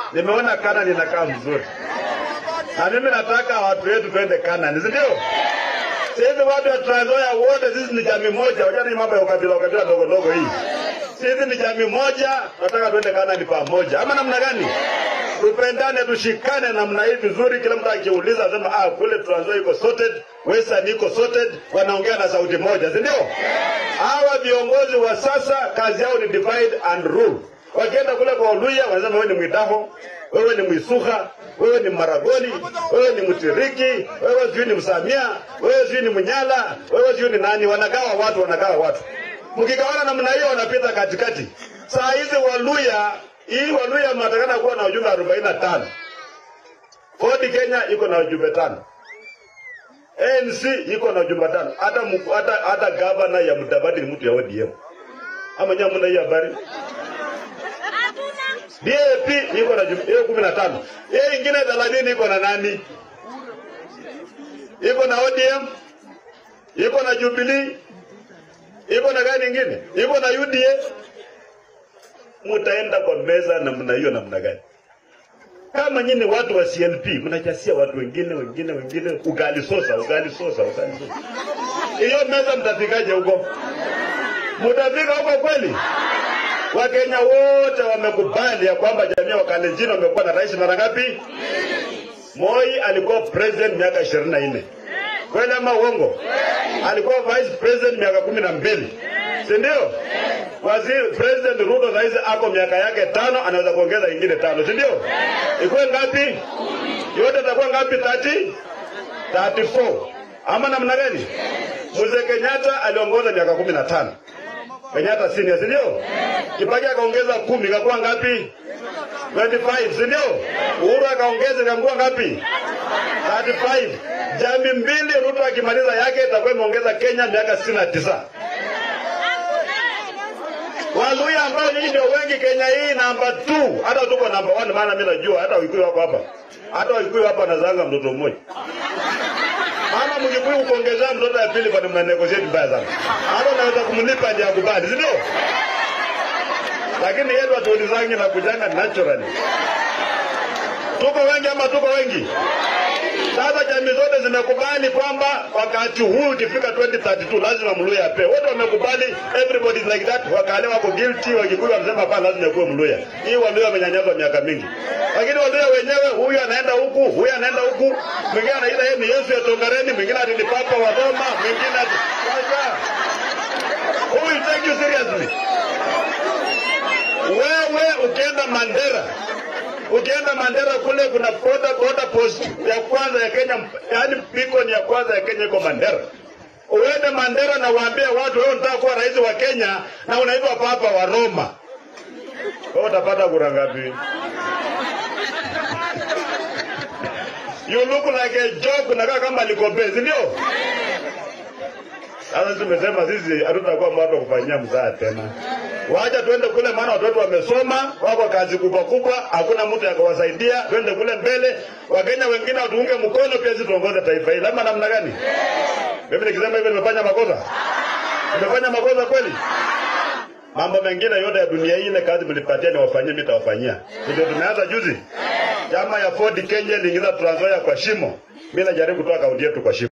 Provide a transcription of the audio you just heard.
Nimeona Kanani inakaa mzuri, na mimi nataka watu wetu twende Kanani, si ndio? Sisi watu wa Trans Nzoia wote sisi ni jamii moja, wachana hii mambo ya ukabila ukabila ndogo ndogo hii. Sisi ni jamii moja, nataka twende Kanani pamoja, ama namna gani? Tupendane, tushikane namna hii vizuri. Kila mtu akiuliza asema ah, kule Trans Nzoia iko sorted, Western iko sorted, wanaongea na sauti moja, si ndio? Hawa viongozi wa sasa kazi yao ni divide and rule. Wakienda kule kwa Oluya wanasema wewe ni Mwidaho, wewe ni Mwisuha, wewe ni Maragoli, wewe ni Mtiriki, wewe sijui ni Msamia, wewe sijui ni Mnyala, wewe sijui ni nani. Wanagawa watu, wanagawa watu. Mkigawana namna hiyo, wanapita katikati. Saa hizi Waluya, hii Waluya mnatakana kuwa na wajumbe arobaini na tano. Ford Kenya iko na wajumbe tano. ANC iko na wajumbe tano. Hata mku- hata hata gavana ya Mudavadi ni mtu ya ODM. Ama nyinyi hamna hii habari? DAP iko na jum- hiyo kumi na tano. Hiyo ingine thelathini iko na nani? Iko na ODM, iko na Jubilee, iko na gani ingine? Iko na UDA. Mutaenda kwa meza namna hiyo namna gani? Kama nyinyi watu wa CNP mnachasia watu wengine wengine wengine ugali sosa ugali sosa ugali sosa. Hiyo meza mtafikaje huko? Mtafika huko kweli? Wakenya wote wamekubali ya kwamba jamii ya Wakalenjin wamekuwa na rais mara ngapi? Moi alikuwa president miaka ishirini na nne kweli ama uongo? Alikuwa vice president miaka kumi na mbili si ndio? Waziri president Ruto saizi ako miaka yake tano, anaweza kuongeza ingine tano, si ndio? Ikuwe ngapi? Yote itakuwa ngapi? 30 34 ama namna gani? Mzee Kenyatta aliongoza miaka kumi na tano Kenyatta senior, si ndio? Kibaki akaongeza kumi, ikakuwa ngapi? 25, si ndio? Uhuru akaongeza ikakuwa ngapi? 35. Jamii mbili, Ruto akimaliza yake itakuwa imeongeza Kenya miaka 69. Waluya ambao nyinyi ndio wengi Kenya hii namba 2, hata tuko namba 1 maana mimi najua hata Wakikuyu wako hapa. Hata Wakikuyu hapa anazanga mtoto mmoja. Mama Mkikuyu kuongezea mtoto ya pili bado mna negotiate mbaya sana. Hata unaweza kumlipa ndio akubali, si ndio? Lakini yetu hatuulizangi na kujanga naturally. Tuko wengi ama tuko wengi? Sasa jamii zote zimekubali kwamba wakati huu ukifika 2032 lazima Mluya ape. Wote wamekubali, everybody is like that. Wakale wako guilty, Wakikuyu wamesema hapana, lazima yakuwe Mluya. Hii Waluya wamenyanyazwa miaka mingi, lakini Waluya wenyewe, huyu anaenda huku, huyu anaenda huku, mwingine anaita yeye ni Yesu ya Tongareni, mwingine ati ni Papa wa Roma, mwingine ati sasa, who will take you seriously? Wewe ukienda Mandera ukienda Mandera kule kuna border, border post ya kwanza ya Kenya, yani beacon ya kwanza ya Kenya iko Mandera. Uende Mandera na waambie watu wewe unataka kuwa rais wa Kenya na unaitwa papa wa Roma, wewe utapata kura ngapi? You look like a joke, unakaa kama Likombe, si ndio? Sasa tumesema sisi hatutakuwa watu wa kufanyia mzaa tena. Wacha tuende kule, maana watoto wamesoma, wako kazi kubwa kubwa, hakuna mtu akawasaidia. Twende kule mbele, Wakenya wengine watuunge mkono, pia sisi tuongoze taifa hili. Ama namna gani? Mimi nikisema hivyo nimefanya makosa? Nimefanya makosa kweli? Mambo mengine yote ya dunia hii, ile kazi mlipatia niwafanyie, mimi nitawafanyia. Ndio tumeanza juzi, chama ya Ford Kenya iliingiza Trans Nzoia kwa shimo. Mimi najaribu kutoa kaunti yetu kwa shimo.